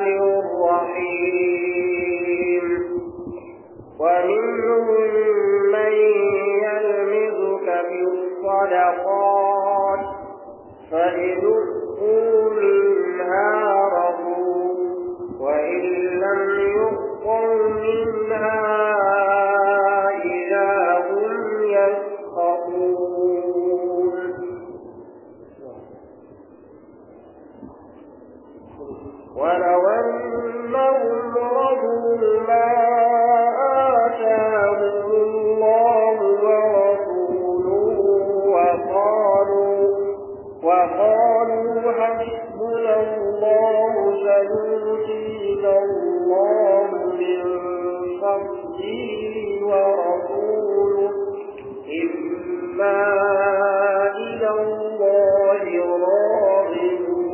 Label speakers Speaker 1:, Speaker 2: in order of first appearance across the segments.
Speaker 1: الرحمن الرحيم ومنهم من يلمزك في الصدقات فإن أخذوا منها رضوا وإن لم يؤخذوا منها إذا هم يسخطون ولو أنهم رضوا ما آتاهم الله ورسوله وقالوا وقالوا حسبنا الله سيؤتينا الله من فضله ورسوله إنا إلى الله راغبون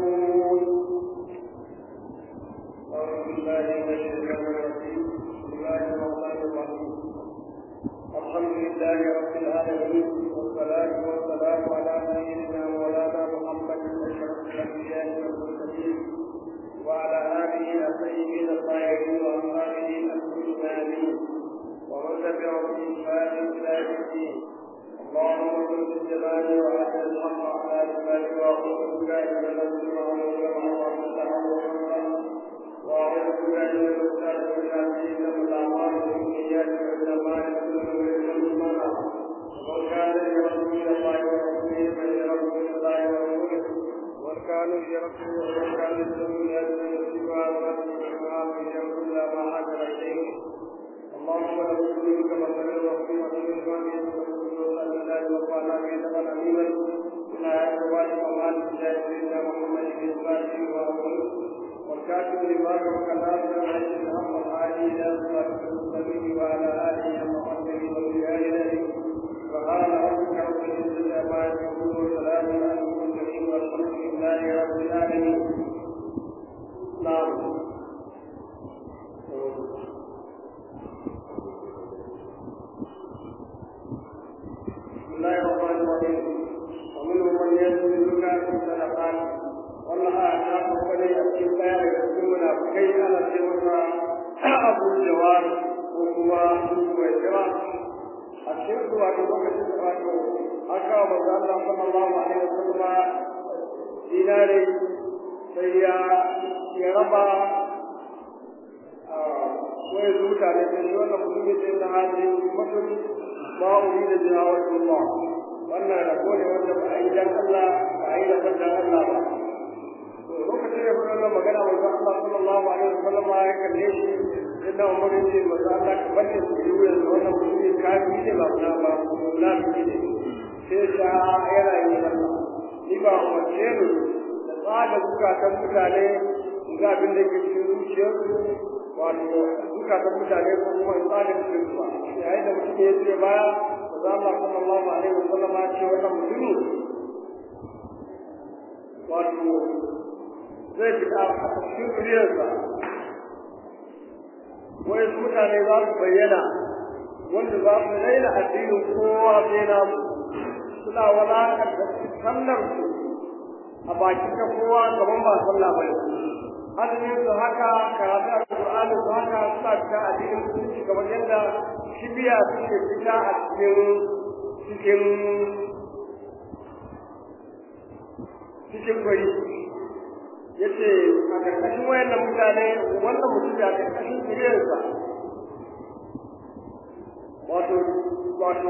Speaker 1: أعوذ بالله من الشيطان الرجيم بسم الله الرحمن الرحيم الحمد لله رب العالمين والصلاة والسلام على سيدنا مولانا محمد أشرف الأنبياء والمرسلين وعلى آله الطيبين الطاهرين وأصحابه المؤمنين ومن تبعهم بإحسان إلى يوم الدين اللهم صل بالجلال وعلى الحق على لسانك وأعوذ بك من الذي وأعوذ بك من المختار من العزيز من الأعمال والنيات والأعمال ومن كان يرجو الله ورسوله فليرجو الله ورسوله ومن كان يرجو ومن كان يرجو يدعو سوى ما يقول ما حاجر إليه اللهم له منك مثل الرحيم والإيمان صلى الله وقال في دخل أمينا إلى أزواج ومال سيدنا محمد بن الفاتح وأبوه والكاتب لما وكلام عليه الحق العالي إلى صراط المستقيم وعلى آله وصحبه وبآله سبحان ربك رب العزة عما يصفون وسلام على المرسلين والحمد لله رب العالمين نعم بسم الله الرحمن الرحيم ومنهم من يلزمك في الصدقات والله أعلم وكذا يأتي خير يكون منافقين على سوى أبو الجوار وهو أبو الجوار الشرك وأبو بكر aka wa manzo Allah sallallahu alaihi wasallam dinare sai ya ya raba wai zuta ne da shi wannan mutum ne da hali mutum ma uri da jawabullah wannan da kone wanda ba a yi dan Allah ba a yi da dan Allah ba lokacin da wannan magana manzo Allah sallallahu alaihi wasallam ya kalle shi inda Umar ya ce manzo Allah ka bace su yi wannan mutum ne kafiri ne ba na ba munafiki ne sai ta yana yi nan ni ba umarce mu da tsada zukatan mutane ga abin da ke cikin zuciyarsu wato zukatan mutane ko kuma tsada cikin su ba yayin da mutum ya ce baya da za Allah sallallahu alaihi wasallam ya ce wannan mutumi wato zai fita a cikin zuriyarsa wai mutane za su bayyana wanda za su raina addinin kowa sai namu suna wadatar da sallar su a bakin ta kowa gaban ba sallah ba azumin su haka karatu alqur'ani su haka suna fita a cikin mutunci kamar yadda kibiya suke fita a cikin cikin cikin kwari yace a karkashin wayannan mutane wannan mutum a karkashin kiriyarsa wato wato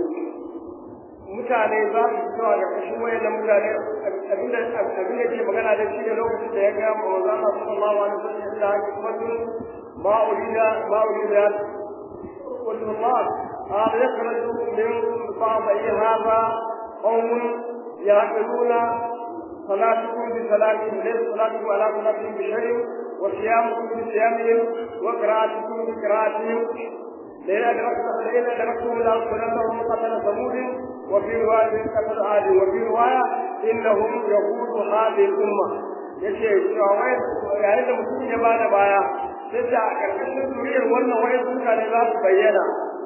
Speaker 1: mutane za su fito a ƙarƙashin wayannan mutane abinda abinda ke magana da shi ne lokacin da ya ga manzo Allah sallallahu alaihi wasallam da hikmatu ma urida ma urida kullu Allah هذا يخرج من بعض هذا قوم يعقلون صلاتكم بصلاتهم ليس صلاتكم على صلاتهم بشيء وصيامكم بصيامهم وقراءتكم بقراءتهم لئن أدركتم إلى صلاتهم قتل ثمود وفي رواية قتل عاد وفي رواية إنهم يقود هذه الأمة yace cewa yayin da mutum ya bada baya sai da a ƙarƙashin zuriyar wannan wayan mutane za su bayyana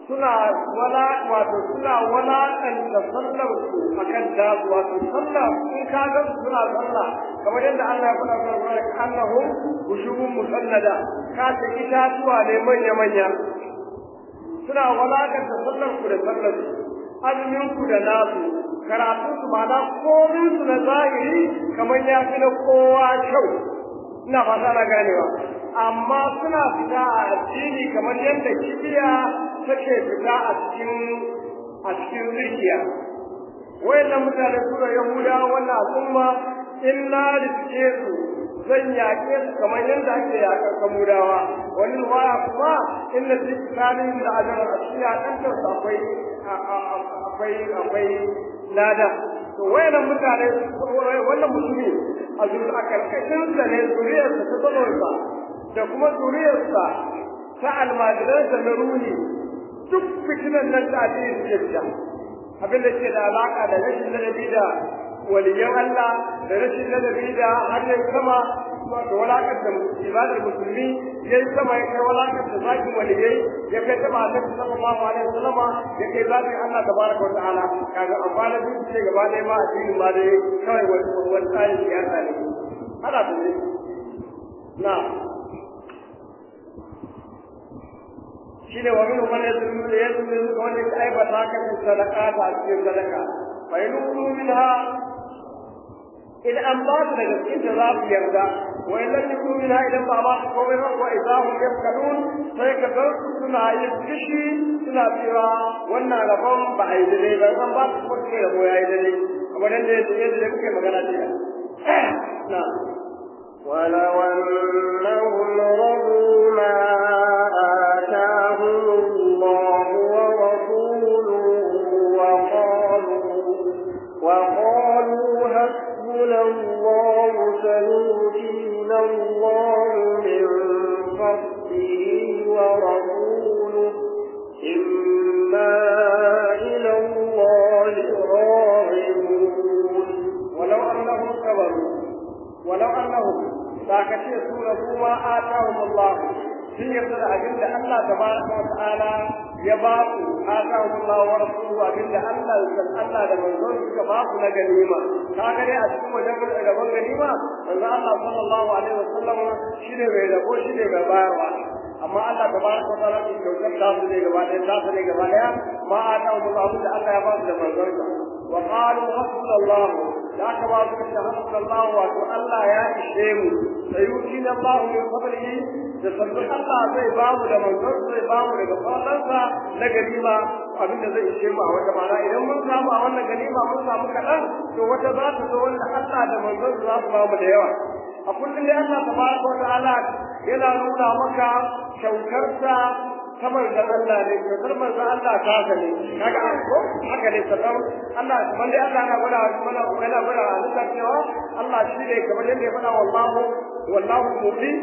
Speaker 1: suna wala wato suna walaƙanta sallar su akan dazu wato sallah in ka ga suna sallah kamar yadda Allah ya faɗa wa Qur'ani annahum ushubun musannada ka ta itatuwa ne manya manya suna walaƙanta sallar ku da sallar su azumin ku da nasu karatu su ba na komin su na zahiri kamar ya fi na kowa kyau ina fata na ganewa amma suna fita a addini kamar yadda kibiya take fita a cikin a cikin zuciya wayannan mutane sura yahuda wannan al'umma in na riske su zan yaƙe su kamar yadda ake yaƙar kamudawa wani ruwaya kuma inda su kitabin da ajar a cikin yaƙantar su akwai akwai akwai lada to wayannan mutane wannan mutumi a zuwa a karkashin sa ne zuriyarsa ta tsalonsa da kuma zuriyarsa ta almajiransa na ruhi duk fitinan nan da addini suke fita abin da ke da alaka da rashin ladabi da waliyan Allah da rashin ladabi da hannun sama da walakar da ibadar musulmi ya yi sama ya kai walakar da zakin waliyai ya kai taba a tafi sallallahu alaihi wasallama ya kai zakin Allah tabaraka wa ta'ala kaga amfana duk ce gaba ɗaya ma addini ma dai kawai wani tsarin siyasa ne ana da ne na shine wa min man yadullu yadullu wanda ya aibata ka da sadaka ta cikin sadaka fa yadullu minha in an ba su daga cikin ta za su yarda wa in lam yakun minha idan ba ba su komai ba wa idahum yafkalun sai ka ga suna yin kishi suna cewa wannan rabon ba a yi dai ba an ba su kuma ke rabo ya yi dai kamar yadda yadda kuke magana ce na
Speaker 2: ولو أنهم رضوا ما آتاهم الله ورسوله وقالوا وقالوا حسبنا الله سيؤتينا الله من فضله ورسوله إنا إلى الله راغبون
Speaker 1: ولو أنهم صبروا ولو أنهم ساكتي سورة ما آتاهم الله sun yarda da abin da Allah tabaraka wa ta'ala ya ba ku atahum Allah wa rasuluhu abin da Allah san Allah da manzon suka ba ku na ganima ka ga dai a cikin wajen gaban ganima manzo Allah sallallahu alaihi wasallam shine mai rabo shine mai bayarwa amma Allah tabaraka wa ta'ala ya kyautar da su ne gaba ɗaya ta su ne gaba ɗaya ma atahum Allah abin da Allah ya ba su da manzon sa wa qalu hasbunallah da ka ba su da hasbunallah wato Allah ya ishe mu sayutina Allah min fadlihi da sabbin Allah zai ba mu da manzon zai ba mu daga fadlansa na ganima abin da zai ishe mu a wata mana idan mun samu a wannan ganima mun samu kaɗan to wata za ta zo wanda Allah da manzon za su ba mu da yawa a kullum dai Allah tabaraka wa ta'ala yana nuna maka kyautarsa ta manzon Allah ne kyautar manzon Allah ta ga ne kaga an ko haka ne sabon Allah kamar dai Allah yana gwada mana yana gwada a cewa Allah shi ne kamar yadda ya faɗa wallahu wallahu mu'min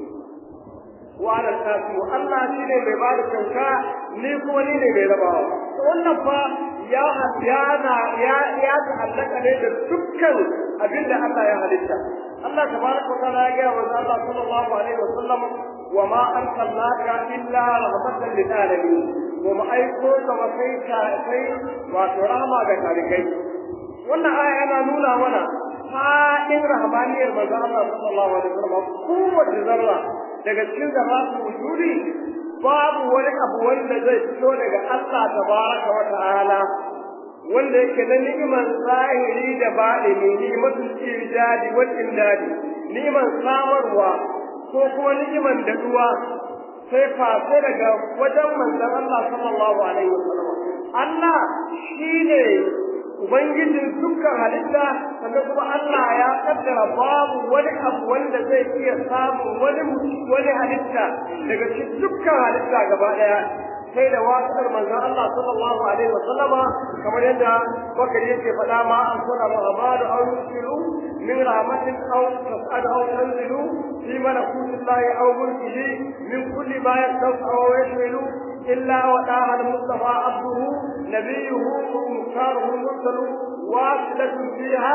Speaker 1: وعلى الناس Allah shi ne mai bada kyauta ni kuma ni ne mai rabawa wannan fa ya yana ya ya ta'allaka ne da dukkan abin da Allah ya halitta Allah tabaraka wa ta'ala ya ga wa Allah sallallahu alaihi wa sallam wa ma arsalnaka illa rahmatan lil alamin wa ma aiko ka wa kai ka kai wato rahama ga talikai wannan aya yana nuna mana fa'in rahmaniyar manzo Allah sallallahu alaihi wa sallam kowace zarra daga cikin zarratu wujudi babu wani abu wanda zai fito daga Allah tabaraka wa ta'ala wanda yake na ni'imar zahiri da baɗini ni'imatul ijadi wal imdadi ni'imar samarwa ko kuma ni'imar daduwa sai face daga wajen manzon Allah sallallahu alaihi wasallam Allah shine ubangijin dukkan halitta sannan kuma Allah ya kaddara babu wani abu wanda zai iya samun wani wani halitta daga cikin dukkan halitta gaba daya sai da wasiƙar manzon Allah sallallahu alaihi wa sallama kamar yadda bakari yake faɗa ma an kuna rahabadu aw yusilu min rahmatin aw tas'ad aw tanzilu fi malakutillahi aw mulkihi min kulli ma yasau aw yashmilu إلا وداها المصطفى عبده نبيه مختاره المرسل واصلة فيها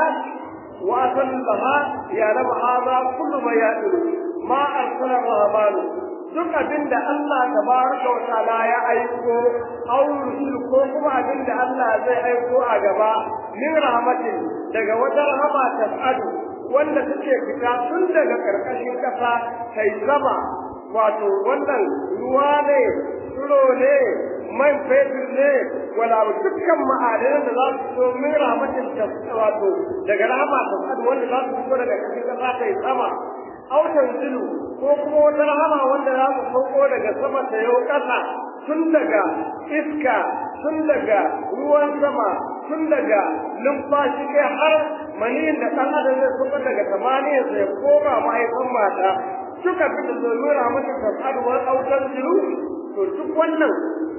Speaker 1: وأصل لها يعلم هذا كل ما يأتي ما أرسل الرحمن duk abin da Allah tabaraka wa ta'ala ya aiko aw rusul ko kuma abin da Allah zai aiko a gaba min rahmatin daga wata rahama tas'adu wanda take fita tun daga karkashin kasa kai sama wato wannan ruwa ne tsiro ne man fetur ne wala dukkan ma'adanan da za su fito min rahmatin wato daga rahama tas'adu wanda za su fito daga karkashin kasa kai sama autan zilu ko kuma wata rahama wanda za su sauko daga sama ta yau ƙasa tun daga iska tun daga ruwan sama tun daga numfashi kai har maniyin da ɗan adam zai sauko daga samaniya sai koma mahaifin mata suka fi da domin rahmatin tasarwar autan zilu to duk wannan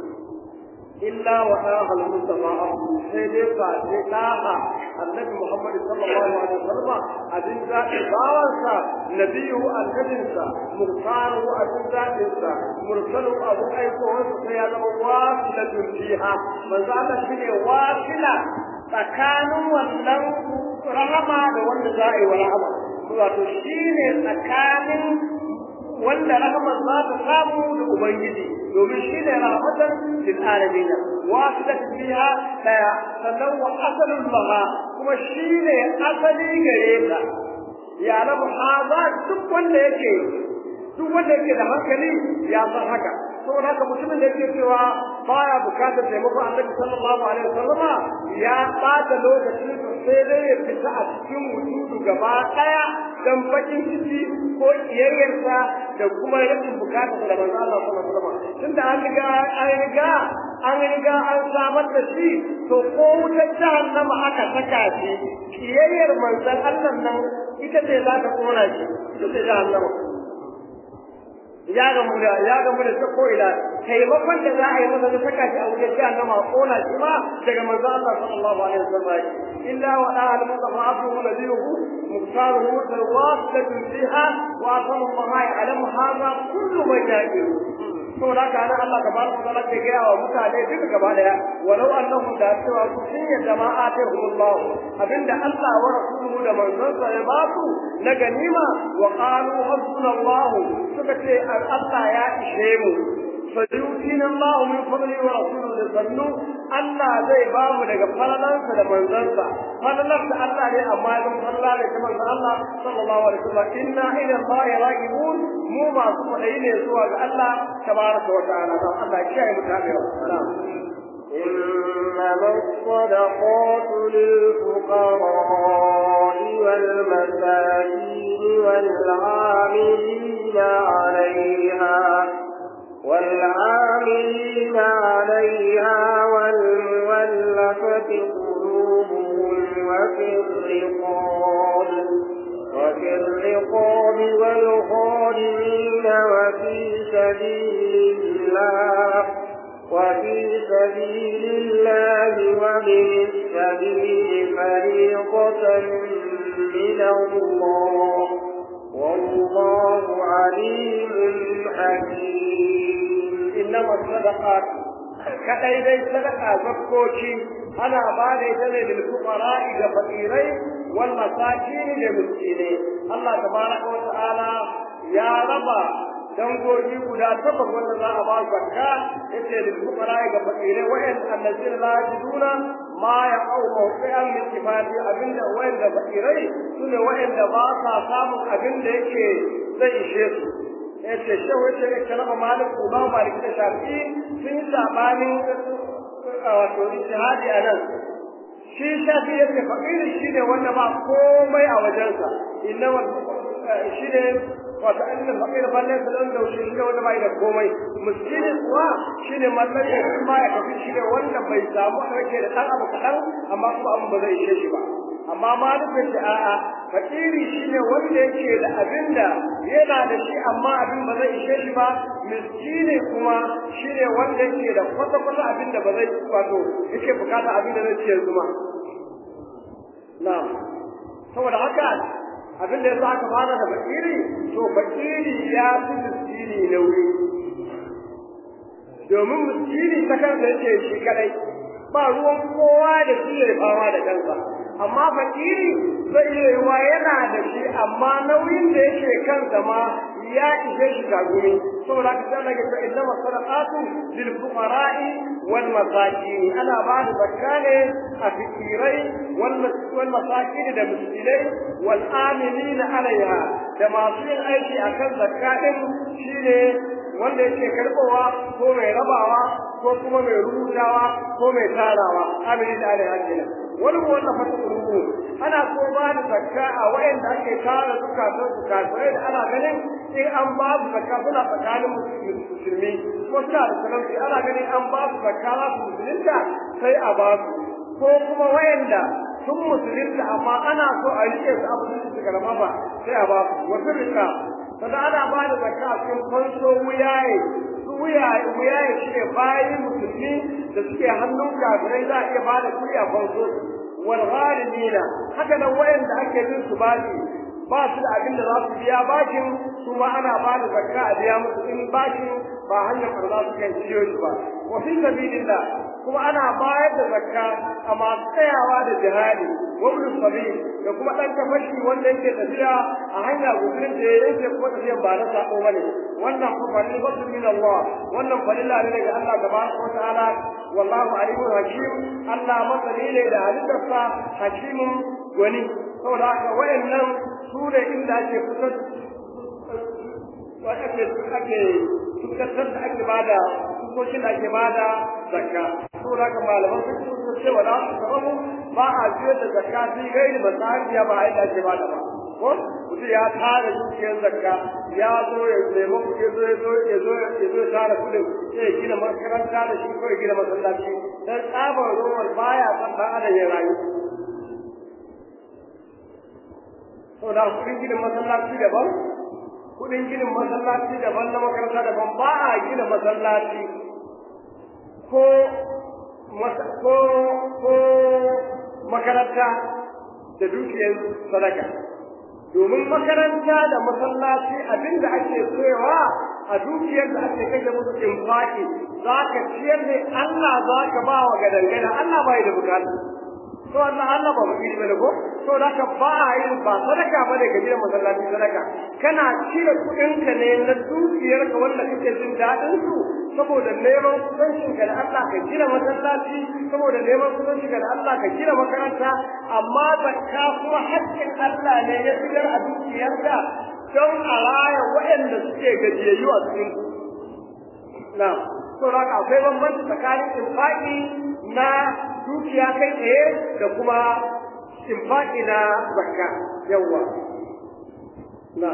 Speaker 1: إلا وآها المصطفى أبو سيدي فاتي ناها النبي محمد صلى الله عليه وسلم أدن ذات باوانسا نبيه النبيسا مختاره أدن ذاتنسا مرسله أبو أيكوه سيادة واصلة فيها من ذات شيء واصلة tsakanin wannan rahama da wanda za a yi wa rahama wato shine tsakanin wanda rahama za ta samu da ubangiji domin shi ne rahmatan lil alamin wasilat biha daya sannan wa asalul laha kuma shi ne asali gare ta ya lamu haza duk wanda yake duk wanda yake da hankali ya san haka saboda haka mutumin da yake cewa baya bukatar taimakon annabi sallallahu alaihi wasallama ya bata lokacin sai dai ya fita a cikin wujudu gaba daya dan bakin ciki ko kiyayyarsa da kuma rashin bukatar da manzo Allah sallallahu alaihi wasallam tunda an riga an riga an riga an samar da shi to ko wutar jahannama aka saka shi kiyayyar manzon Allah nan ita ce za ta kona shi ita ce jahannama ya gamu da ya gamu da ko ila taimakon da za a yi masa da saka shi a wajen jahannama a kona shi ma daga manzo Allah sallallahu alaihi wasallam illa wa da al mustafa abduhu nabiyuhu muktaruhu tawasatu fiha wa asama ma ya'lamu hadha kullu man yaqil to da ka nan Allah tabaraka wa ta'ala ke gaya wa mutane duka gaba daya walau annahum da cewa su sun yadda ma atahumullah abinda Allah wa rasuluhu da manzonsa ya ba su na ganima wa qalu hasbunallah suka ce Allah ya ishe mu sayutina Allah min fadli wa rasuluhu sannu Allah zai ba mu daga falalansa da manzansa falalar da Allah ne amma ya zama falala ne ta manzon Allah sallallahu alaihi wasallam inna ila Allah ragibun mu masu fadai ne zuwa ga Allah tabaraka wa ta'ala dan Allah ya kiyaye mu tabewa
Speaker 2: إنما الصدقات للفقراء والمساكين والعاملين عليها والعاملين عليها والمولفة قلوبهم وفي الرقاب وفي الرقاب والغارمين وفي سبيل الله وفي سبيل الله ومن السبيل فريضة من الله والله عليم حكيم
Speaker 1: إنما الصدقات kadai dai sadaka zakkoci ana ba da ita ne lil fuqara ga fakirai wal masakin da miskinai Allah tabaraka wa ta'ala ya raba dangogi guda takwas wanda za a ba zakka yace lil fuqara ga fakirai wa'in allazina la yajiduna ma ya au mawqi'an min kifati abinda wa'inda fakirai sune wa'inda ba sa samun abinda yake zai ishe su yace shehu yace ne kalama malik ba malik da shafi sun yi sabanin wato ijtihadi anan shi shafi yace fakiri shine wanda ba komai a wajensa inna shine wato annal fakir balle da dan da shi ne wanda bai da komai miskini kuwa shine mallan ya kuma ya kafi shine wanda bai samu rake da dan abu kadan amma kuma abu ba zai ishe shi ba amma malikin da a'a fakiri shine wanda yake da abinda yana da shi amma abin ba zai ishe shi ba miskini kuma shine wanda yake da kwata kwata abinda ba zai wato yake bukata abinda zai ce zuma na'am saboda haka abin da yasa aka fara da fakiri to fakiri ya fi miskini nauyi domin miskini ta kansa yake shi kadai ba ruwan kowa da shi ya fama da kansa amma fakiri zai iya yiwa yana da shi amma nauyin da yake kansa ma ya ishe shi gagumi saboda haka sai daga cewa inna masadaqatu lil fuqara'i wal masakin ana ba da zakka ne a fikirai wal masakin da miskinai wal amilina alaiha da masu yin aiki akan zakka din shine wanda yake karbowa ko mai rabawa ko kuma mai rubutawa ko mai tarawa amilina alaiha kenan wani ko wannan fata rubu ana so ba da zakka a wayanda ake tara zukatun su kafirai da ana ganin in an ba su zakka suna tsakanin musulmi kuma suna da talauci ana ganin an ba su zakka za su musulunta sai a ba su ko kuma wayanda sun musulunta amma ana so a rike su abu su suka rama ba sai a ba su wasu rika sannan ana ba da zakka a cikin fanso wuyaye su wuyaye wuyaye shi ne bayan musulmi da suke hannun kafirai za a iya ba da kuɗi a fanso wal ghalimina haka nan wayanda ake bin su bashi ba su da abin da za su biya bashin su ma ana ba da zakka a biya musu in bashin ba hanyar da su kai ciyo shi ba wa fi sabilillah kuma ana bayar da zakka a masu tsayawa da jihadi wa ibn sabil da kuma dan tafashi wanda yake tafiya a hanya gudurin da yake kuma tafiya ba na sako bane wannan fa fadilatu min Allah wannan fadila ne daga Allah tabaraka wa ta'ala wallahu alimul hakim Allah masani ne da halittarsa hakimun gwani saboda haka wayannan su ne inda ake fitar ake ake fitar da ake bada hukuncin da ake bada zakka saboda haka malaman su su ce wala su sababu ba a jiyar da zakka sai gairi ba tsariya ba a yadda ake bada ba ko mutum ya tara dukiyar zakka ya zo ya nemi kuɗi ya zo ya zo ya zo ya zo ya tara kuɗin sai ya gina makaranta da shi ko ya gina masallaci dan tsabar ruwan baya san ɗan adam ya rayu saboda kuɗin ginin masallaci daban kuɗin ginin masallaci daban na makaranta daban ba a gina masallaci ko ko ko makaranta da dukiyar sadaka domin makaranta da masallaci abinda ake soyawa a dukiyar da ake kashe musu infaki za ka ciyar ne Allah za ka ba wa gadangada Allah bai da bukata to Allah Allah ba mutum bane ko to da ka ba a yin ba sadaka bane ka gina masallaci sadaka kana cire kuɗin ka ne na dukiyar ka wanda kake jin daɗin su saboda neman kusancin ka da Allah ka gina masallaci saboda neman kusancin ka da Allah ka gina makaranta amma zakka kuma haƙƙin Allah ne ya fitar a dukiyarka don a raya waɗanda suke gajiyayyu a cikin na to da akwai bambanci tsakanin infaki na dukiya kai tsaye da kuma infaki na zakka yawa na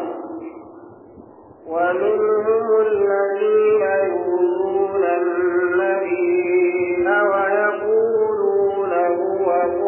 Speaker 2: ومنهم الذين يؤذون النبي ويقولون هو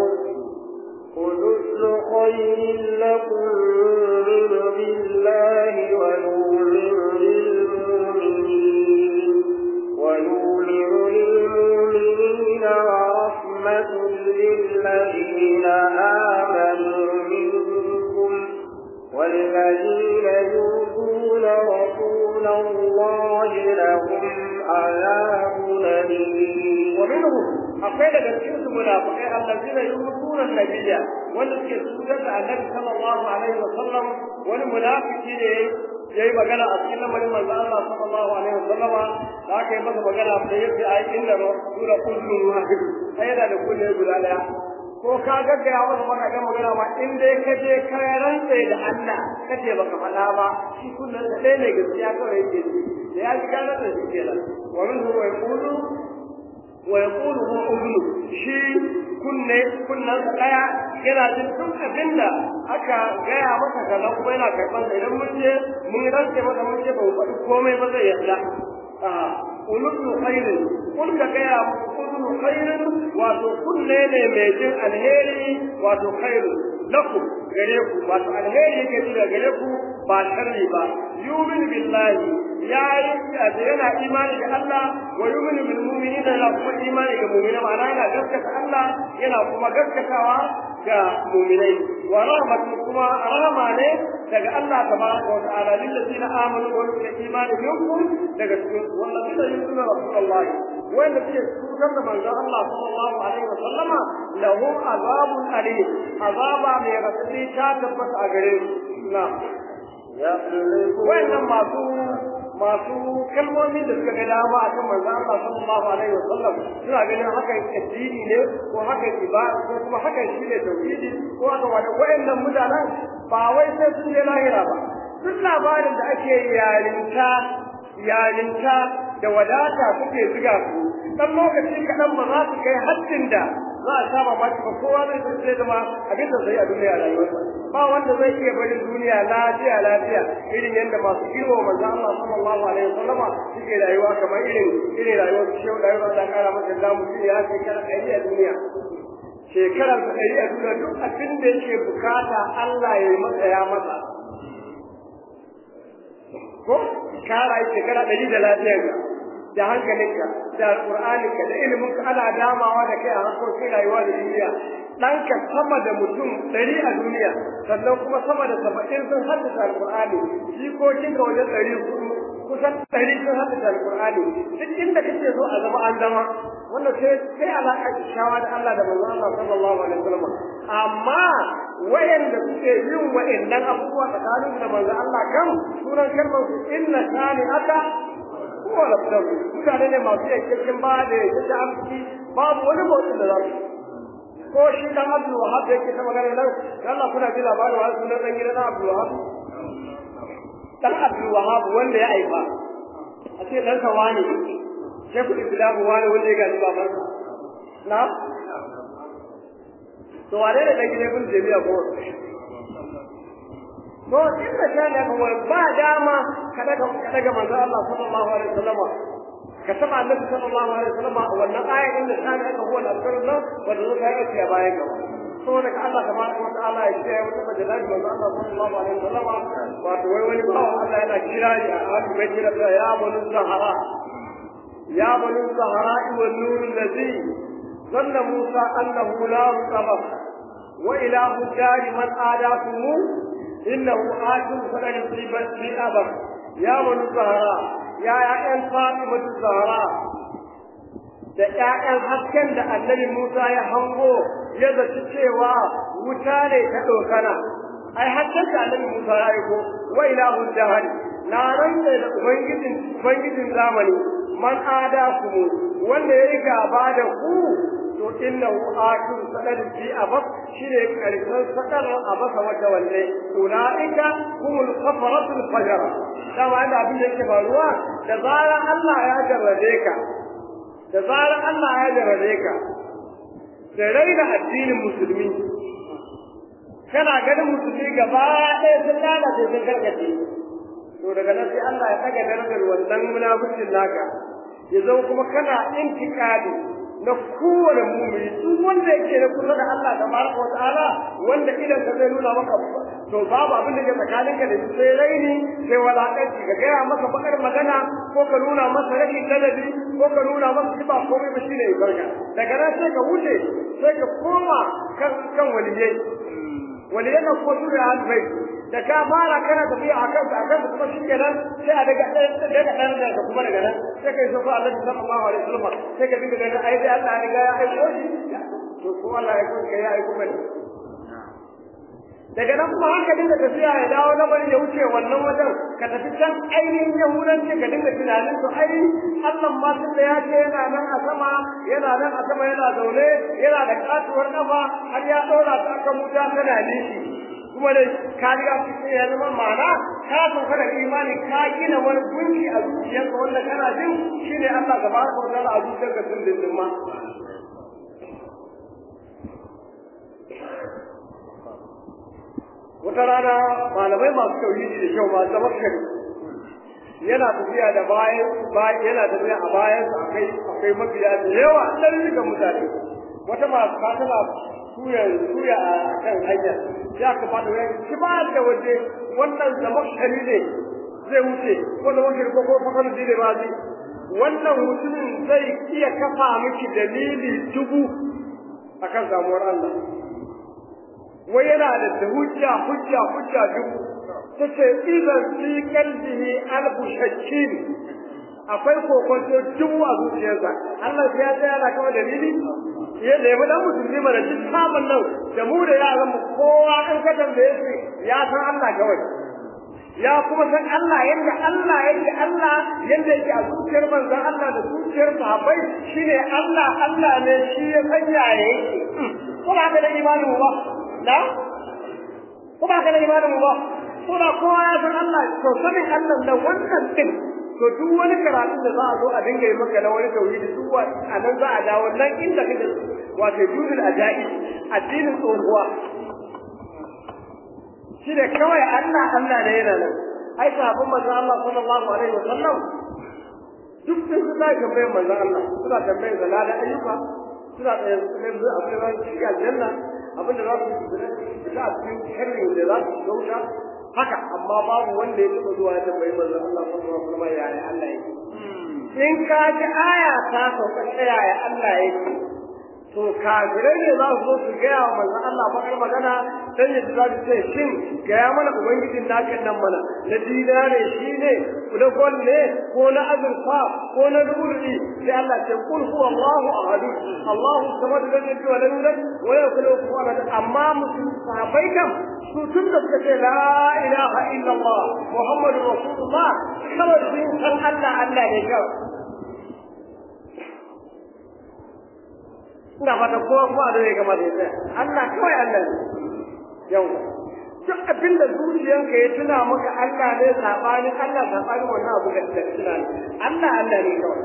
Speaker 2: قل خير لكم نؤمن بالله ونؤمن للمؤمنين ونؤمن للمؤمنين ورحمة للذين آمنوا منكم والذين يؤذون رسول الله لهم عذاب أليم
Speaker 1: ومنهم akwai daga cikin su munafiqai allazina yusuna nabiyya wanda suke sunan da annabi sallallahu alaihi wa sallam wani munafiki ne yayi magana a cikin lamarin manzo Allah sallallahu alaihi wa sallama da aka yi masa magana sai yace ai inna rasula kullu wahid ai da da kullu guda daya ko ka gaggaya masa maka ga magana ma in dai ka je ka rantsa da Allah kace baka faɗa ba shi kullun da ɗaya ne gaskiya kawai yake da ya ji kana da shi kenan wa min huwa yaqulu wa yaqulu huwa udnu shi kunne kunnan daya yana jin duk abinda aka gaya masa kaza kuma yana karban sa idan mun je mun rantsa masa mun je ba mu faɗi komai ba zai yarda a ulul khairin kun ka gaya ulul khairin wato kunne ne mai jin alheri wato khairu lakum gare ku wato alheri yake ji gare ku ba sharri ba yumin billahi ya yi yana imani da Allah wa yuminu bil mu'minina la kuma imani ga mu'mina ma'ana yana gaskata Allah yana kuma gaskatawa ga mu'minai wa rahmatu kuma rahama ne daga Allah tabaraka wa ta'ala lil ladina amanu wa yu'minu imani minkum daga cikin wallazina yu'minuna rasulullahi wanda suke cutar da manzon Allah sallallahu alaihi wa sallama lahum azabun alim azaba mai rasuli ta tabbata a gare su na'am wayannan masu masu kalmomi da suka ga dama a kan manzo Allah sallallahu alaihi wasallam suna ganin hakan addini ne ko hakan ibada ko kuma hakan shi ne tauhidi ko haka wani wayannan mutanen ba wai sai sun je lahira ba duk labarin da ake yarinta yarinta da wadata suke ziga su dan lokaci kaɗan ba za su kai haddin da za a saba maki ba kowa zai san sai zama abin da zai a duniya rayuwarsa ba wanda zai iya barin duniya lafiya lafiya irin yadda masu girma manzo Allah sallallahu alaihi wasallam suke rayuwa kamar irin irin rayuwar su shehu da yau da kara masa da mutum ya shekara ɗari a duniya shekarar da ɗari a duniya duk abin da yake bukata Allah ya yi masa ya masa ko kara yi shekara ɗari da lafiyarka da hankalinka da alƙur'aninka da iliminka ana damawa da kai a harkokin rayuwa da duniya ɗanka sama da mutum ɗari a duniya sannan kuma sama da saba'in sun haddasa alƙur'ani jikokinka wajen ɗari kusan ɗari sun haddasa alƙur'ani duk inda kake so a zama an zama wanda sai sai alaƙa kyakkyawa da Allah da manzon Allah sallallahu alaihi wasallam amma wayanda suke yin wa'annan abubuwa tsakanin da manzon Allah kan sunan kalmar su inna shani aka huwa lafdar mutane ne masu yankakken ba da yake amsi babu wani motsin da za su ko shi dan Abdul Wahab da yake ta magana nan Allah kuna ji labarin wani sunan dan gidan Abdul Wahab dan Abdul Wahab wanda ya aifa a ce dan sa wani Shekul Islam wani wanda ya gaji babansa na to wane ne dan gidan Ibn Jami'a ko to inda ta da kuma ba dama ka daga ka daga manzo Allah sallallahu alaihi wasallam ka saba annabi sallallahu alaihi wasallam wannan aya inda ta da ka huwa al-asrar nan wanda zai yi a bayan gaba saboda ka Allah tabaraka wa ta'ala ya ce wata majalisa manzo Allah sallallahu alaihi wasallam wato wai wani bawo Allah yana kira ni a hadu bai kira ya banu sahara ya banu sahara wa nur allazi zanna Musa annahu la qabr wa ilahu dari man adakum إنه آتم فقد مصيبت في أبر يا بنو الزهراء يا يا فاطمة الزهراء da ƴaƴan hasken da annabi Musa ya hango ya zaci cewa wuta ne ta ɗaukana ai hasken da annabi Musa ya aiko wa ilahu jahari na rantsa da ubangijin ubangijin zamani man ada ku wanda ya yi gaba da ku to innahu akil sadar fi abas shine karshen sadar abasa wata wanne ulaika humul kafaratul fajr dama inda abin da yake faruwa da zaran Allah ya jarrabe ka da zaran Allah ya jarrabe ka da raina addinin musulmi kana ganin musulmi gaba ɗaya sun lalace sun karkace to daga nan sai Allah ya ɗaga darajar wannan munafikin naka ya zama kuma kana intikadi na kowane mumini duk wanda yake da kusa da Allah tabaraka wa ta'ala wanda idan ka zai nuna maka to babu abin da ke tsakaninka da shi sai raini sai walakanci ka gaya masa bakar magana ko ka nuna masa rashin ladabi ko ka nuna masa shi ba komai ba shine barka daga nan sai ka wuce sai ka koma kan kan waliyai waliyai na ko su da albai da ka fara kana tafiya a kansa a kansa kuma shi kenan sai a daga daga ɗan da kuma daga nan sai kai so fa Allah sallallahu alaihi wasallam sai ka dinga ganin ai dai Allah ya riga ya aiko shi to ko Allah ya aiko ka ya aiko mai daga nan kuma haka dinga tafiya ya dawo na bari ya wuce wannan wajen ka tafi can ainihin yahudanci ka dinga tunanin to ai Allah ma tun da ya ce yana nan a sama yana nan a sama yana zaune yana da katuwar kafa har ya ɗora ta akan wuta tana nishi kuma dai ka riga fice ya zama ma'ana ka sauka da imani ka gina wani gunki a zuciyarka wanda kana jin shine Allah tabaraka wa ta'ala a zuciyarka tun dindin ma wata rana malamai masu tauhidi da kyau masu tamakkari yana tafiya da bayan yana tafiya a bayan akai akai mabiya da yawa ɗan ga mutane wata masu tana suya suya a kan hanya ya ka fada wani shi ba da waje wannan tamakkari ne zai wuce ko da wani ko ko fakan dile ba zai wannan mutumin zai iya kafa miki dalili dubu akan samuwar Allah wai yana da hujja hujja hujja dubu tace idan fi qalbihi alfu shakkin akwai kokonto dubu a zuciyarsa Allah ya tsaya yana kama dalili ya da ya dan musulmi mana duk sabon nan da mu da yaran mu kowa an ka tambaye shi ya san Allah kawai ya kuma san Allah yadda Allah yake Allah yadda yake a zuciyar manzon Allah da zuciyar sahabbai shine Allah Allah ne shi ya sanya yake ko ba ka da imanin ba na ko ba ka da imanin ba ko da kowa ya san Allah to sanin Allah da wannan din to duk wani karatu da za a zo a dinga yi maka na wani tauhidi duk wa a nan za a dawo nan inda kake wato juzul ajai addinin tsohuwa shi ne kawai Allah Allah ne yana nan ai sahabban manzo Allah sallallahu alaihi wasallam duk sun su da tambayar manzo Allah suna tambayar da da ayyuka suna tsaye su ne abin da za su shiga aljanna abin da za su shiga a cikin sharri da za su gauta haka amma babu wanda ya taɓa zuwa ya tambayi manzo Allah sallallahu alaihi wasallam yaya Allah yake in ka ji aya ta sauka yaya Allah yake to kafirai ne za su zo su gaya wa manzon Allah bakar magana dan yadda za su ce shin gaya mana ubangijin nakan nan mana na dinare shi ne na gol ne ko na azurfa ko na rubuli sai Allah ce kul huwa Allahu ahad Allahu samad lam yalid wa lam yulad wa lam yakul lahu kufuwan ahad amma musulmi sahabbai kam su tun da suka ce la ilaha illallah muhammadur rasulullah kawai sun san Allah Allah ne kawai ina fata kowa kowa da ya gama da ya Allah kawai Allah ne yau duk abin da zuciyanka ya tuna maka Allah ne sabanin Allah sabanin wannan abu da ka tuna ne Allah Allah ne kawai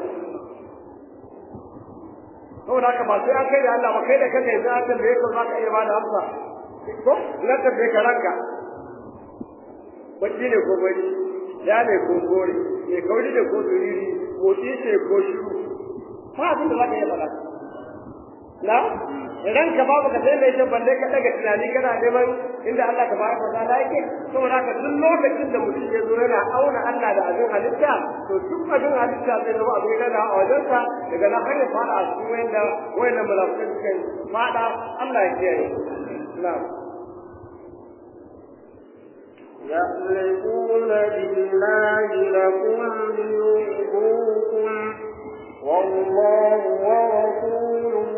Speaker 1: saboda haka ba sai an kai da Allah ba kai da kanka yanzu an tambaye ka za ka iya bada amsa ko na tambaye ka ranka baki ne ko bari ya ne ko gore ne kauri ne ko duriri motsi ce ko shiru ba abin da za ka iya faɗa na idan ka babu ka sai mai balle ka daga tunani kana neman inda Allah ta baraka wa ta'ala yake saboda haka duk lokacin da mutum ya zo yana auna Allah da abin halitta to duk abin halitta zai zama abin yana a wajensa daga nan har ya fada a cikin wanda wanda malafikan suka fada Allah ya kiyaye na'am
Speaker 2: يحلفون بالله لكم ليرضوكم والله ورسوله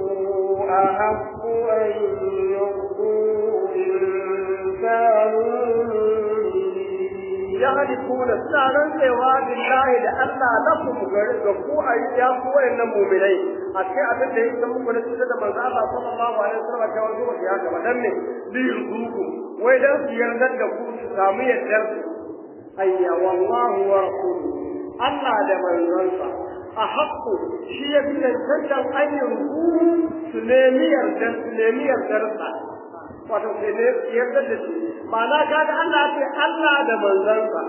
Speaker 2: أحق أن يرضوه إن كانوا
Speaker 1: يحلفون سنة سوى بالله لأن لكم غفو أي يقوى إن مؤمنين أكي أبن لهم سمو كنا سيدة من الله صلى الله عليه وسلم كوانزو وشيها كما دمني ليرضوكم وإذا سيرنت لكم سامية درس أي والله ورسوله Allah da manzansa a haƙƙo shi ya fi cancantar hanyar ruhu su nemi yardar su nemi yardarsa wato su yardar da shi ma'ana ka ga Allah ce Allah da manzansa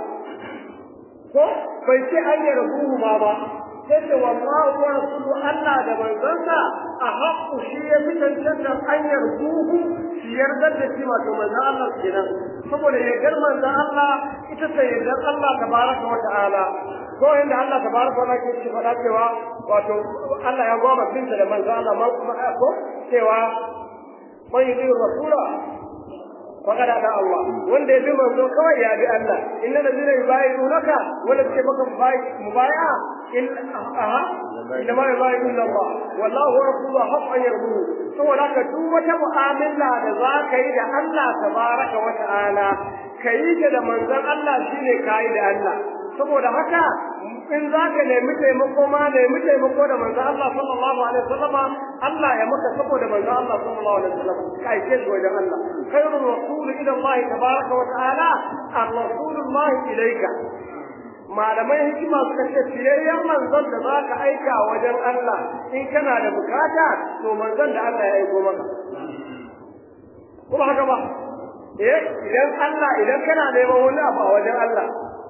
Speaker 1: ko bai ce hanyar ruhu ma ba sai ce wallahu wa rasulu Allah da manzansa a haƙƙo shi ya fi cancantar hanyar ruhu su yardar da shi wato manzan Allah kenan saboda yardar manzan Allah ita ce yardar Allah tabaraka wa ta'ala ko inda Allah tabaraka wa ta'ala ke faɗa cewa wato Allah ya goma binta da manzo Allah ma kuma ko cewa man yi rasula faqad ada Allah wanda ya bi manzo kawai ya bi Allah inna allazina yubayyi'unaka wala ke maka mubaya in aha inna ma yubayyi'una Allah wallahu rasuluhu haqqan yardu saboda ka duk wata mu'amala da za ka yi da Allah tabaraka wa ta'ala kayi da manzon Allah shine kayi da Allah saboda haka in za ka nemi taimako ma nemi taimako da manzo Allah sallallahu alaihi wasallama Allah ya maka saboda manzo Allah sallallahu alaihi wasallam kai ke wajen Allah khairur rasul ila Allah tabaraka wa ta'ala ar-rasulullah ilayka malamai hikima suka ce fiyayyen manzon da za ka aika wajen Allah in kana da bukata to manzon da Allah ya aiko maka kuma haka ba eh idan Allah idan kana neman wani abu a wajen Allah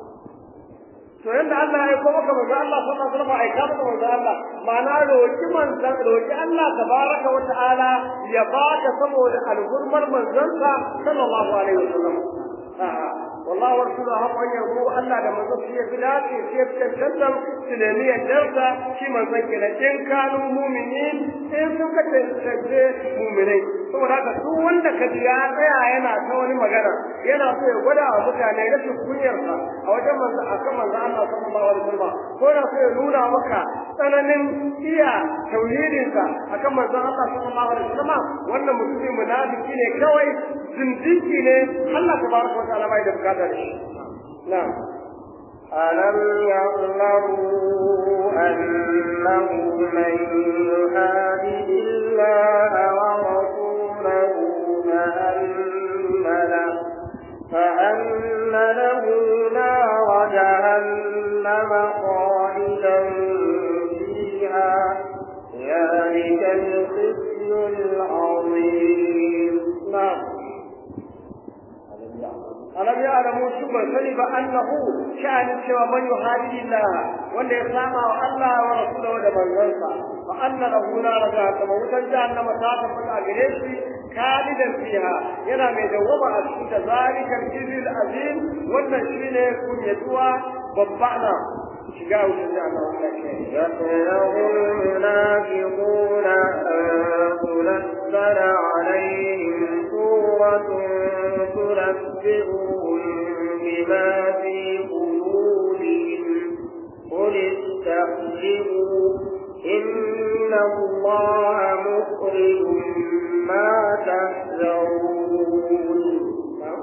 Speaker 1: to yanda Allah ya aiko maka manzo Allah sallallahu alaihi wasallam aika maka manzo Allah ma'ana roki manzon roki Allah tabaraka wa ta'ala ya baka saboda alhurmar manzonsa sallallahu alaihi wasallam والله ورسوله هم أن يقول ألا لما تصير بلاد يصير تنتظم سلمية جلسة في من ذكر إن كانوا مؤمنين إن سكت تنتظر مؤمنين saboda haka duk wanda ka ji ya tsaya yana ta wani magana yana so ya gwada wa mutane rashin kunyarsa a wajen manzo a kan manzo Allah sallallahu alaihi wasallam ko yana so ya nuna maka tsananin iya tauhidinsa a kan manzo Allah sallallahu alaihi wasallam wannan mutumin munafiki ne kawai zindiki ne Allah tabaraka wa ta'ala bai da bukata da shi na'am
Speaker 2: ألم يعلموا أنه من يحادد الله ورسوله فأن له فأن له نار جهنم خالدا فيها ذلك الخزي العظيم
Speaker 1: نعم alam ya alamu su ban sani ba annahu sha'anin cewa man yuhadidi Allah wanda ya sama wa Allah wa rasulahu da manzansa fa anna lahu nar jahannama wutan jahannama ta tabbata a gare shi kalidan fiha yana mai dawwama a cikin da zalikal jizil azim wannan shine kunyatuwa babba na shiga wutan jahannama
Speaker 2: يقول المنافقون أن تنزل عليهم سورة تنبئهم بما في قلوبهم قل استهزئوا إن الله مخرج ما تحذرون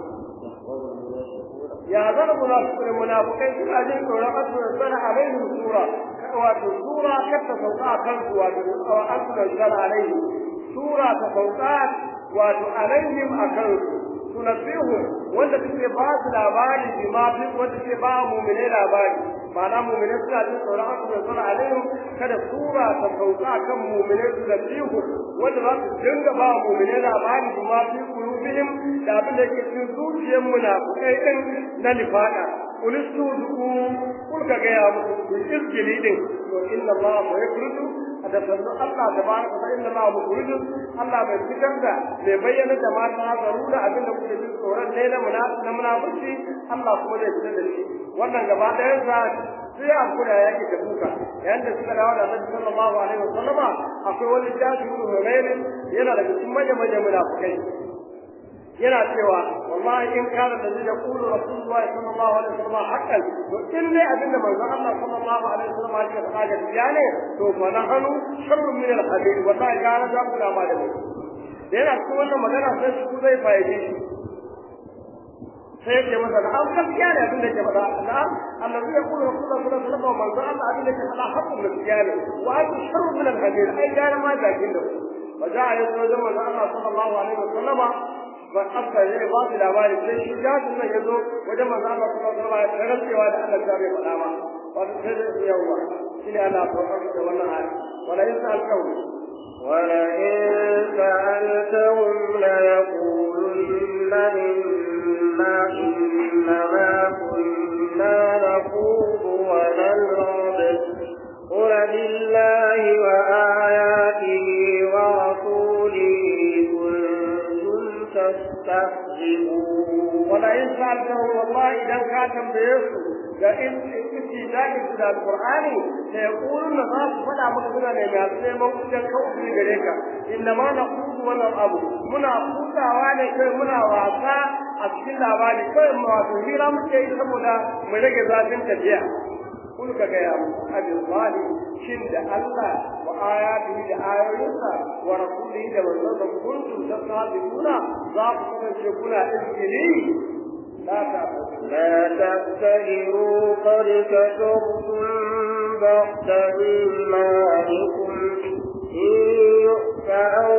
Speaker 1: ya zara munafiqun munafiqai suna jin tsoron an tunzala alaihim sura wato sura kar ta sauka a kansu wato an tunzala alaihim sura ta sauka wato alaihim a kansu tunabbihu wanda suke ba su labari bi ma fi wanda suke ba mu'mine labari ma'ana mu'mine suna jin tsoron an tunzala alaihim kada sura ta sauka kan mu'mine tunabbihu wanda za su dinga ba mu'mine labari bi ma fi qulubihim da abin da yake cikin zuciyar munafikai din na nifaka ulistu duku kul ka ga ya muku ku izgili din to inna allaha wa yakhruju da sannu Allah da baraka fa inna allaha mukhruju Allah bai fitar da bai bayyana da mata zaru da abin da kuke jin tsoron ne na munafiki na munafiki Allah kuma zai fitar da shi wannan gaba ɗayan sa sai a kula yake da buka yayin da suka dawo da Annabi sallallahu alaihi wasallama akwai wani jahilu Hurairin yana daga cikin manyan manyan munafikai yana cewa wallahi in kana da zai yaqulu rasulullahi sallallahu alaihi wasallam haqqan to in dai abin da manzon Allah sallallahu alaihi wasallam ya faɗa gaskiya ne to fa nahnu sharrun min al-hadid wallahi gara da kula ma da mu da yana cikin wannan magana sai su zai fayyade shi sai yake masa da an gaskiya ne abin da ke faɗa na'am annabi ya kula rasulullahi sallallahu alaihi wasallam manzon Allah abin da ke faɗa haqqun gaskiya ne wa ai sharrun min al-hadid ai gara ma da kin da وجاء يسوع من الله صلى الله عليه وسلم ba aka ne ba su labari sai shi jafin nan ya zo wajen manzo Allah sallallahu alaihi wasallam ya rantsewa da Allah ta bai faɗa ba wato sai da yawa shi ne Allah ta faɗa da wannan hali wala in sa alƙawli
Speaker 2: wala in sa'altahum la yaqulunna inna innama kunna naqudu wa nal'ab قل بالله وآياته ورسوله تستهزئون
Speaker 1: ولئن سألتهم والله إذا كان بيسوا da in kici da ki da alqur'ani sai yaqulun na za su fada maka suna ne ga sai mun kujan kawai gare ka inna ma naqudu wa abu muna kutawa ne kai muna wasa a cikin labari kai mu wato hira muke yi saboda mu rage zafin tafiya kun ka ga ya abillahi shin da Allah wa ayatihi da ayoyinsa wa rasulihi da manzon kuntum tasabuna za ku kasance kuna izgili لا
Speaker 2: لا تبتهروا قد كفرتم بعد إيمانكم إن يؤت عن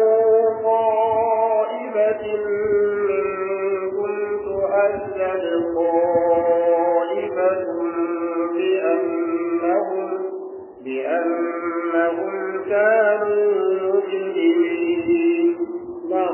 Speaker 2: طائفة منكم تؤذن طائفة بأنهم بأنهم كانوا مجرمين
Speaker 1: نعم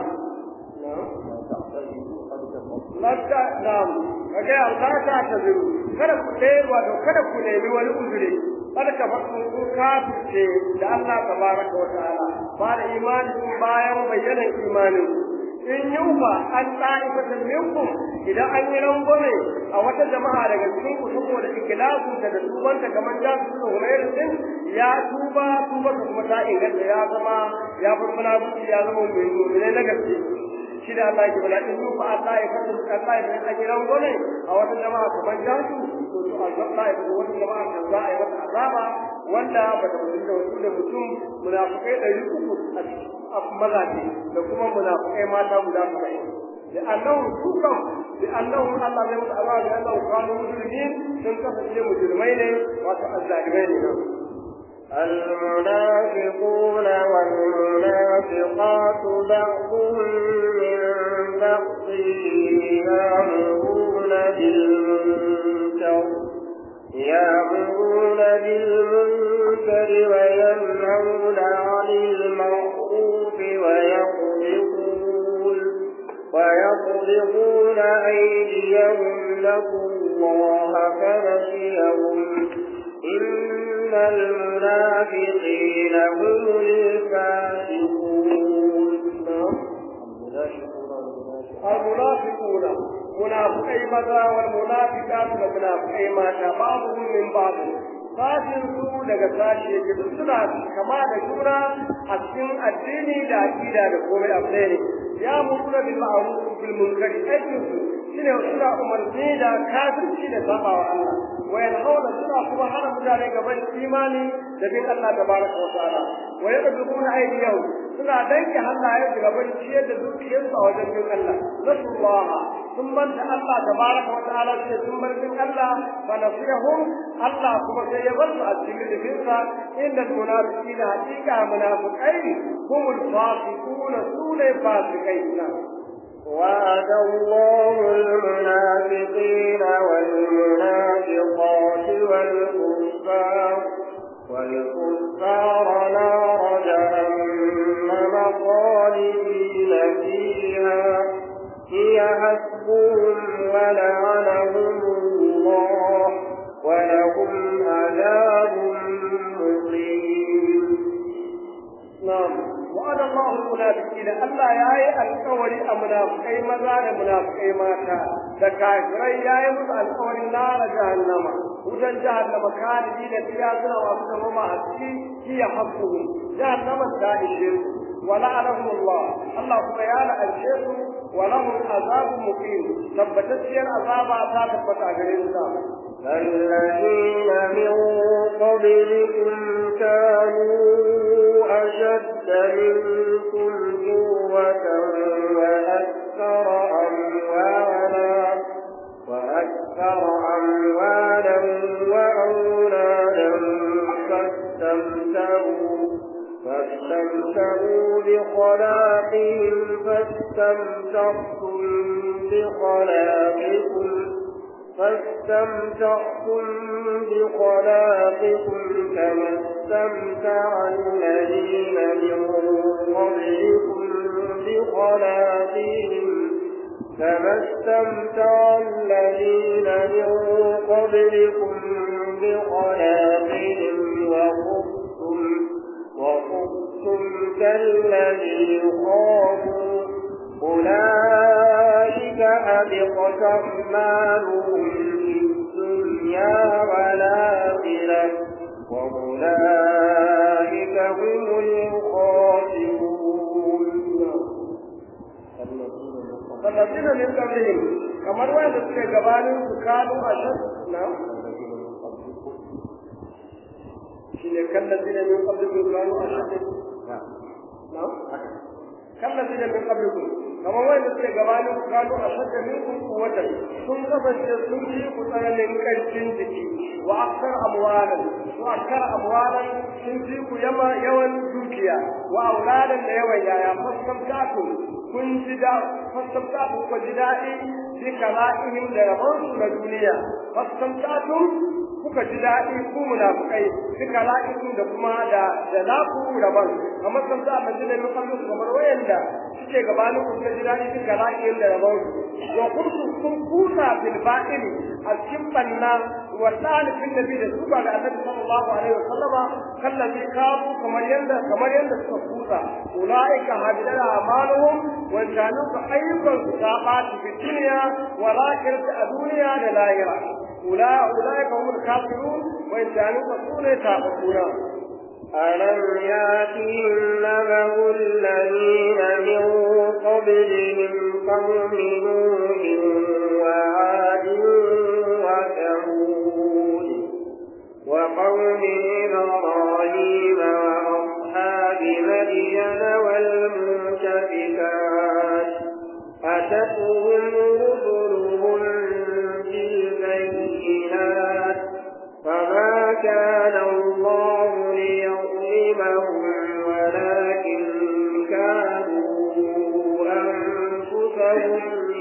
Speaker 1: Lafta nam kaga Allah ta taziru kada ku dai wato kada ku nemi wani uzuri kada ka fasu ku kafirce da Allah tabaraka wa ta'ala ba da imani bayan bayyana imanin in yufa an ta'ifatan minkum idan an yi rangwame a wata jama'a daga cikin ku saboda ikilasu da da tubanta kamar da su da Umair din ya tuba tuba kuma ta inganta ya zama ya furfuna ya zama mai na gaske shi da Allah ke bala in yufa Allah ya fadu Allah ya fadu gidan gole a wata jama'a kamar jasu to to Allah ya fadu wata jama'a kan za a yi mata azaba wanda ba ta mutunta wasu da mutum munafikai ɗari uku a mazaje da kuma munafikai mata guda saba'in لأنهم سوكم لأنهم الله يمت الله لأنهم كانوا مجرمين من كفر مجرمين وتعذبين
Speaker 2: المنافقون والمنافقات بعضهم من بعض يأمرون بالمنكر يأمرون بالمنكر وينهون عن المعروف ويقبضون ويقبضون أيديهم لكم الله كنسيهم إن المنافقين هم الفاسقون
Speaker 1: المنافقون منافقي ماذا والمنافقات والمنافقي ماذا بعضهم من بعض sashin su daga sashi yake duk suna kama da juna a cikin addini da aqida da komai abu ɗaya ne ya muruna bil ma'ruf bil munkar aikin su shine suna umarni da kafirci da sabawa Allah wa yanhauna suna kuma hana mutane gaban imani da bin Allah tabaraka wa ta'ala wa yadrubuna aydiyahum suna danke hannayen su gaban ciyar da dukiyarsu a wajen bin Allah nasullah sun manta Allah tabaraka wa ta'ala sai sun bar bin Allah fa nasihum Allah kuma sai ya bar su a cikin jikinsa inda munafiqina haqiqa munafiqai humul fasiquna sune fasikai na
Speaker 2: وعد الله المنافقين والمنافقات والكفار والكفار نار جهنم خالدين فيها هي حسبهم ولعنهم الله ولهم عذاب مقيم
Speaker 1: نعم وعد الله المنافقين ألا ياي القول منافقي ماذا منافقي ماتا دكاكري ياي مس القول نار جهنم وجن جهنم خالدين فيها سنة وأبدا وما أتي هي حسبهم جهنم الدائشين ولعنهم الله الله سبحانه الشيخ ولهم عذاب مقيم ثبتت عذاب عذاب فتاغرين
Speaker 2: الذين من قبلكم كانوا أشد منكم قوة وأكثر أموالا وأكثر أموالا وأولادا فاستمتعوا فاستمتعوا بخلاقهم فاستمتعتم بخلاقكم فاستمتعتم بخلاقكم كما استمتع الذين من قبلكم بخلاقهم كما استمتع الذين من قبلكم بخلاقهم وخذتم وخذتم كالذي خافوا أولئك أبقت أعمالهم في الدنيا والآخرة وأولئك هم الخاسرون
Speaker 1: فالذين من قبلهم kamar wanda suke gabanin su kanu a shan na shi ne kallazina min qablikum kanu a shan na kallazina min qablikum kamar wanda suke gabanin ku kanu a shadda minkum quwwatan sun kasance sun yi ku tsananin karfin jiki wa akthar amwalan wa akthar amwalan sun ji ku yama yawan dukiya wa auladan da yawan yaya fastamtatu kun ji da fastamtatu ku ji daɗi bi kala'ihim da rabon su na duniya fastamtatu kuka ji daɗi ku munafukai bi kala'ihim da kuma da da naku rabon kamar san za a majina min kallu kamar wayanda suke gabanin ku ji daɗi bi kala'ihim da rabon su wa kuntu kun kusa bil ba'ili a cikin banna wa talibin nabi da su ba ga annabi sallallahu alaihi wasallama kallazi kafu kamar yanda kamar yanda suka kusa ulaika hadara amaluhum wa kanu ka ayyukan su ta bati fi dunya wa lakirati a duniya da lahira ula ulaika humul kafirun wa kanu ka sune ta bakuna
Speaker 2: ألم يأتهم نبأ الذين من قبلهم قوم نوح وعاد وثمود وقوم إبراهيم وأصحاب مدين والمؤتفكات أتتهم كان الله ليظلمهم ولكن كانوا أنفسهم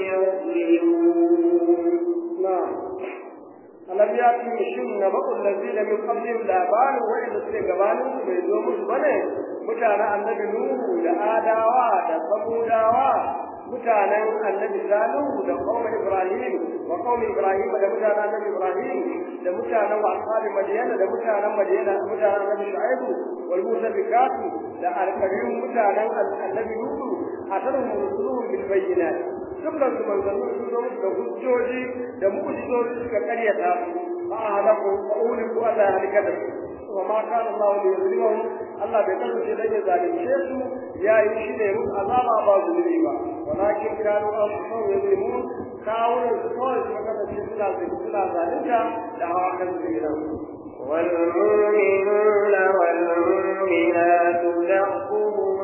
Speaker 2: يظلمون
Speaker 1: نعم alam ya fi shin na bakul lazina min qablihim labarin wa'inda suke gabanin su bai zo musu bane mutanen annabi nuhu da adawa da samudawa mutanen annabi salihu da qaumin ibrahim wa qaumin ibrahim da mutanen annabi ibrahim da mutanen ashabi madiyana da mutanen madiyana mutanen annabi shu'aibu wal mutafikatu da alkarim mutanen annabi nuhu atarhum rusuluhum bil bayyinat dukkan su manzannin sun zo musu da hujjoji da mu'jizoji suka karyata fa halaku fa uliku Allah ya halika da su wa ma kana Allah li yuzlimahum Allah bai kasance dan ya zalunce su ya yi shi ne musu azaba ba zulmi ba walakin kanu anfusahum yuzlimun kawunan su kawai su kasance suna suna zalunta da hawa kan su gidan
Speaker 2: والمؤمنون والمؤمنات بعضهم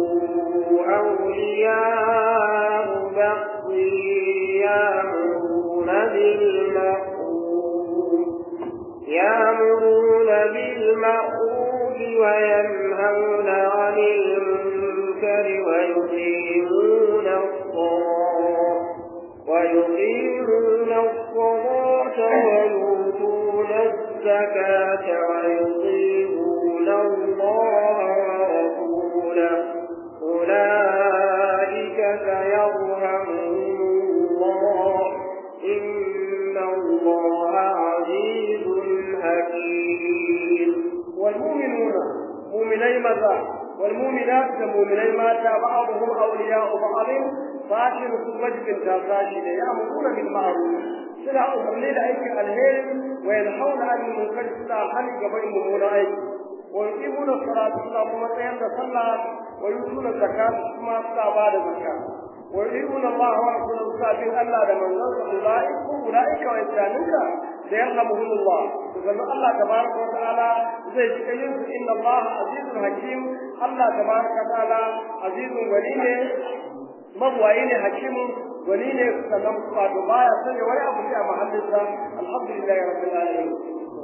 Speaker 2: أولياء بعض يأمرون بالمعروف يأمرون بالمعروف وينهون عن المنكر ويقيمون الصلاة ويقيمون الصلاة ويؤتون الزكاة ويطيعون الله ورسوله أولئك سيرحمهم الله إن الله عزيز حكيم
Speaker 1: والمؤمنون مؤمني ماذا والمؤمنات كمؤمني ماتا بعضهم أولياء بعض فاشر وجب تاساشي يأمرون بالمعروف سلا أمرني لأيك الهير وينحون عن المنكر سلا حلق بين ممون أيك ويقيمون الصلاة سلا ممتين صلى ويؤتون الزكاة كما سلا بعد الزكاة ويطيعون الله ورسوله سابين ألا لمن أولئك أولئك وإنسانك سيرحمهم الله فقال الله تبارك وتعالى زي شكيين إن الله عزيز حكيم الله تبارك وتعالى عزيز وليه مبوعين حكيم وليه سلام صلاة بايا سنة ولا أبو في محلسة الحمد لله رب العالمين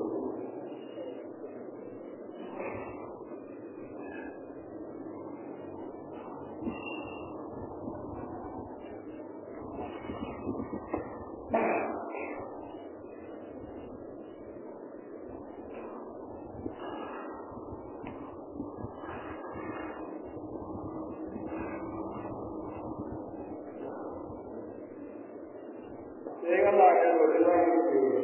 Speaker 1: sai Allah ya roƙi za mu yi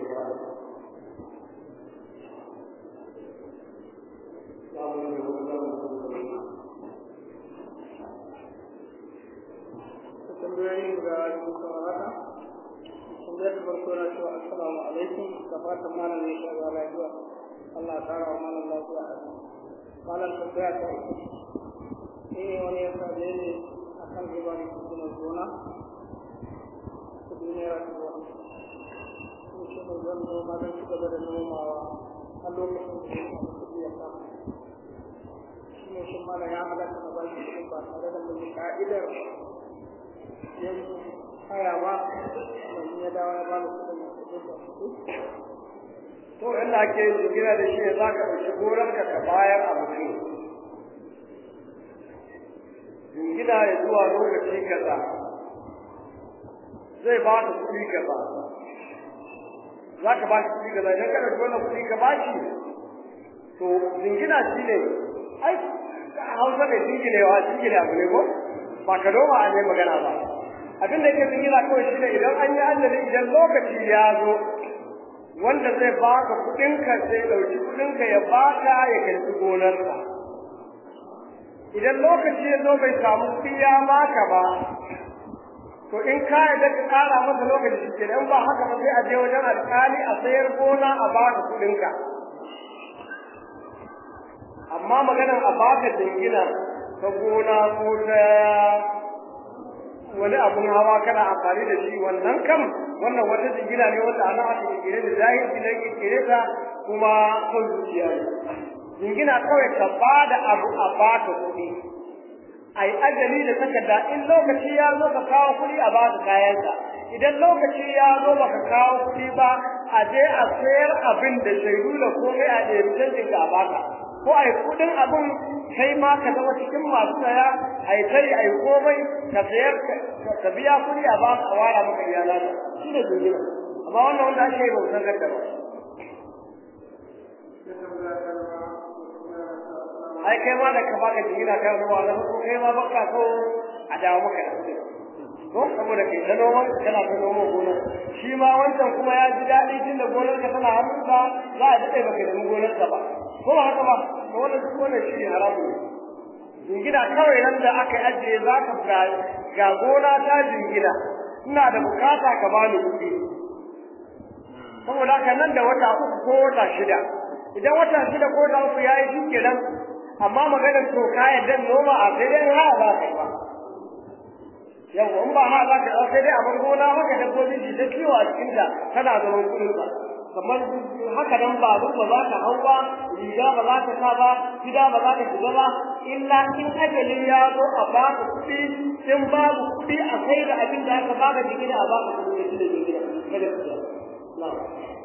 Speaker 1: tambayoyin da suka haka tambayar farko na cewa assalamu alaikum da fatan malam ne shi ga lafiya Allah ya kara wa malam lafiya malam tambaya ta ni ne wani ya kaje ne akan riba ne kuma gona kudi naira dubu sun ce mai zan noma don ci gaba da nomawa a lokacin da ya samu kudi ya samu shi ne shi mala ya halatta na bashi kudi ba tare da mai ka'idar yin haya ba domin ya dawo ya ba da kudin da kudin da kudi to inda ake jigina da shi za ka ɗauki gorarka ka bayar a mutum jingina ya zuwa lokaci kaza zai ba ka kuɗi kaza za ka ba shi kuɗi kaza idan ka ɗauki wannan kuɗi ka ba shi to jingina shi ne ai hausa mai jinginewa jingine abu ne ko ba ka noma a ne magana ba abin da yake jingina kawai shi ne idan an yi ajali idan lokaci ya zo wanda zai baka kuɗinka sai ɗauki kuɗinka ya baka ya karɓi gonarsa idan lokaci ya zo bai samu kuɗi ya baka ba to in ka yarda ka ƙara masa lokaci shi ke ba haka ba sai a je wajen alƙali a sayar gona a baka kuɗinka amma maganar a baka jingina ta gona ko ta wani abun hawa kana amfani da shi wannan kam wannan wata jingina ne wanda ana aka kirkire da zahiri ne kirkire ta kuma son zuciya ne jingina kawai ka ba da abu a baka kuɗi ai ajali da takarda in lokaci ya zo ka kawo kuɗi a baka kayanka idan lokaci ya zo baka kawo kuɗi ba a je a sayar abin da shaidu da komai a ɗaya canjin ka a baka ko a yi kuɗin abin kai ma ka zama cikin masu saya a yi tari a yi komai ka sayar ka biya kuɗi a baka a wara maka iyala shi ne jingina amma wannan wanda ake yi ba san gadda ba ai kai ma da ka baka jingina kai wani wani ko kai ma baka so a dawo maka da kuɗi ko saboda kai ta noma kana ta noma gona shi ma wancan kuma ya ji daɗi tun da gonar ka tana hannunsa za a daɗe baka nemi gonar ka ba ko ba haka ba to wannan duk wannan shi ne haramu ne jingina kawai nan da aka ajiye za ka ga ga gona ta jingina ina da bukata ka bani kuɗi saboda haka nan da wata uku ko wata shida idan wata shida ko wata uku ya yi shi kenan amma maganar to ka yadda noma a sai dai ha za ka yi ba yau in ba ha za ka yi sai dai a bar gona haka dabbobi su ta kiwo a cikin ta tana zaman kuɗin ba kamar haka nan ba ba za ka hau ba riga ba za ka sa ba gida ba za ka shiga ba illa in ajalin ya zo a baka kuɗi in babu kuɗi a kai da abin da aka baka jigina a baka kuɗi da shi da jigina kada ku ya na'am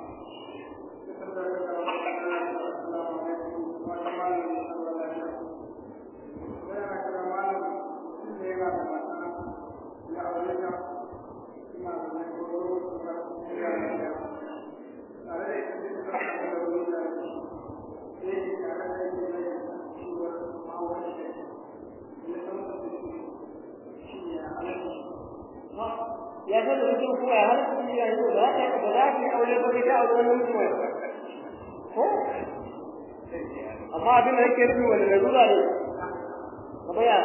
Speaker 1: ya san da mutum kuma ya hana kuɗi ya yi ba za ka ba za ka aure ba ka aure wani mutum ya ko amma abin da yake nufi wani larura ne kamar ya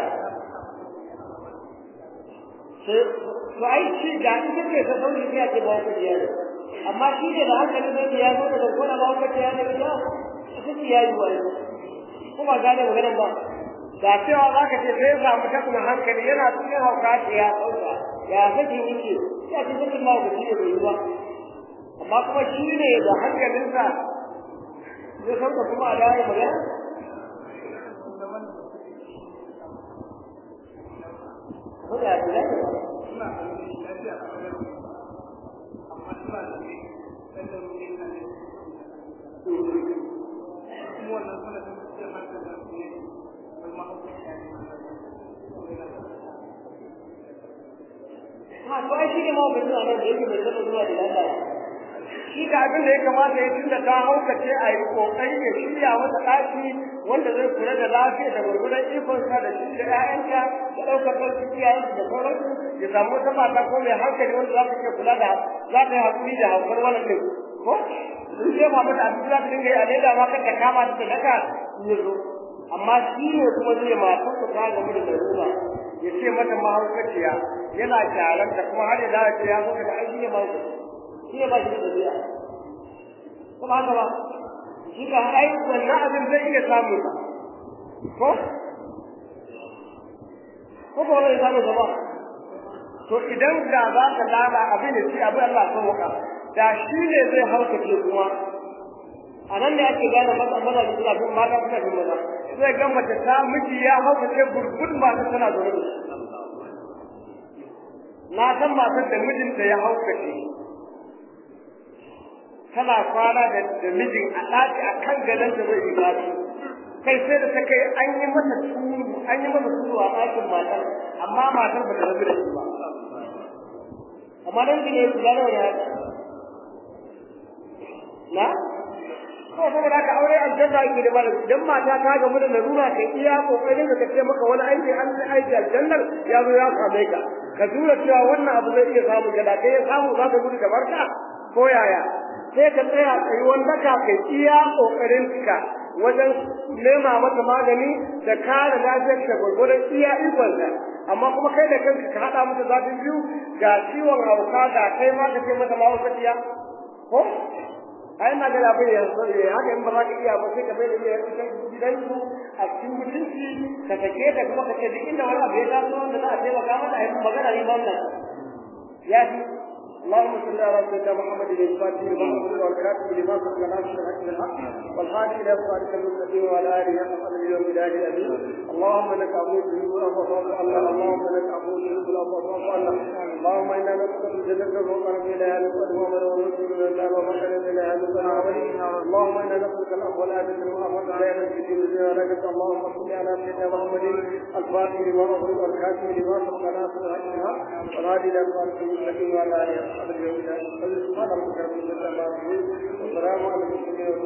Speaker 1: sai to ai shi da ita ce ta sauri sai a ce ba ku jiya ne amma shi ne da hankali zai ya zo da zarkona ba ku jiya ne ba ya ita ce ya yi wani kuma gane maganar ba da cewa za ka ce sai ya samu takuna hankali yana cikin hauka ce ya sauka ya kake yake ya ce sakin ma ku shi bai yi ba amma kuma shi ne da hankalinsa zai sauka kuma a dawo magana ko da ya ne
Speaker 3: suna lafiya a wajen amma suna da ne dan da ruwa ne kuma wannan suna da cikin hankali da su ne wani mahaukaci ya
Speaker 1: ha to ai shi ne ma mutum a nan da yake bai taɓa zuwa da lallaya shi ga abin da ya kamata ya tunda ta haukace a yi kokari ya shirya mata ɗaki wanda zai kula da lafiya da gurgurar ikonsa da shi da ƴaƴanka da ɗaukar ɗauki iyayensu da sauransu ya samu wata mata ko mai hankali wanda za ta iya kula da za ta yi haƙuri da haukar wannan ɗin ko in ce ma mata abin za ta dinga yi a daida ma kar ta kama ta ta daka ya zo amma shi ne kuma zai matar ta gamu da larura ya ce mata mahaukaciya yana kyaranta kuma har ya dawo ce ya zo daga aiki ne mahaukaci shi ne ba shi da ɗabi'a kuma haka ba shi ka ai wannan abin zai iya samun ba ko ko ba wani samun sa ba to idan da za ka lada abin da shi abin Allah so maka da shi ne zai haukace kuma a nan ne ake gane maza maza da suna bin mata suna bin maza zai ga mace ta miji ya haukace gurgun mata tana zaune da shi na san matar da mijinta ya haukace tana kwana da da mijin a ɗaki a kan gadon da zai yi zafi kai sai da ta kai an yi mata turu an yi mata turu a ɗakin matar amma matar ba ta rabu da shi ba amma dan ne ya kula da wani haka na kawai saboda haka aure aljanna yake da malam idan mata ta gamu da larura kai iya kokarin da kace maka wani aiki an yi aiki aljannar ya zo ya same ka ka tura cewa wannan abu zai iya samu gada kai ya samu za ka gudu kamar ka ko yaya sai ka tsaya tsayuwan daka kai iya kokarin ka wajen nema mata magani da kare lafiyar ta gwargwadon iya ikonka amma kuma kai da kanka ka haɗa mata zafin biyu ga ciwon hauka ga kai ma ka ce mata mahaukaciya ko ai na ga abin ya ya haka in ba za ka iya ba sai ka bai da iya cikin gidan su a cikin mutunci ka take ta kuma ka ce duk inda wani abu ya taso wanda za a taimaka mata a yi magana ne ba wannan ya fi اللهم صل على سيدنا محمد الفاتح لما أمر والكاتب لما سبق ناصر الحق بالحق والهادي إلى صراط المستقيم وعلى آله حق قدر اليوم بلاد الأمين اللهم لك عبود تحب الأرض فوق الله اللهم لك عبود تحب الأرض فوق الله اللهم انا نسالك الجنه وقرب اليها نسال ومن ونسال من الله ومن اليها نسال اللهم انا نسالك العفو والعافيه والعافيه لا ينسى في الدنيا ولك اللهم صل على سيدنا محمد الفاتح لما اغلق والكاتب لما سبق ناصر الحقها والهادي الى صراط المستقيم وعلى اله وصحبه اجمعين سبحان ربك رب العزه عما يصفون وسلام على المرسلين